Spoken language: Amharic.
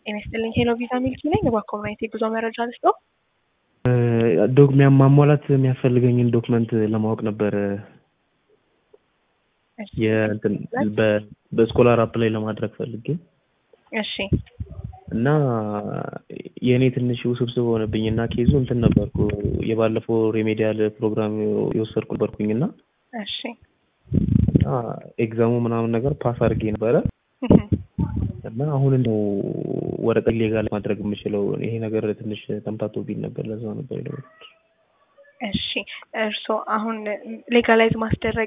ጤና ይስጥልኝ ሄሎ ቪዛ ሚልኪ ነኝ። በኮሚኒቲ ጉዞ መረጃ ልስጠው። ዶክሚያ ማሟላት የሚያስፈልገኝን ዶክመንት ለማወቅ ነበር። የእንትን በ- በስኮላር አፕ ላይ ለማድረግ ፈልጌ እሺ እና የእኔ ትንሽ ውስብስብ ሆነብኝ እና ኬዙ እንትን ነበርኩ የባለፈው ሬሜዲያል ፕሮግራም የወሰድኩ ነበርኩኝ እና እሺ እና ኤግዛሙ ምናምን ነገር ፓስ አድርጌ ነበረ እህ፣ እና አሁን እንደው ወረቀት ሌጋል ማድረግ የምችለው ይሄ ነገር ትንሽ ተምታቶብኝ ነበር። ለዛ ነበር የደወልኩት። እሺ እርስዎ አሁን ሌጋላይዝ ማስደረግ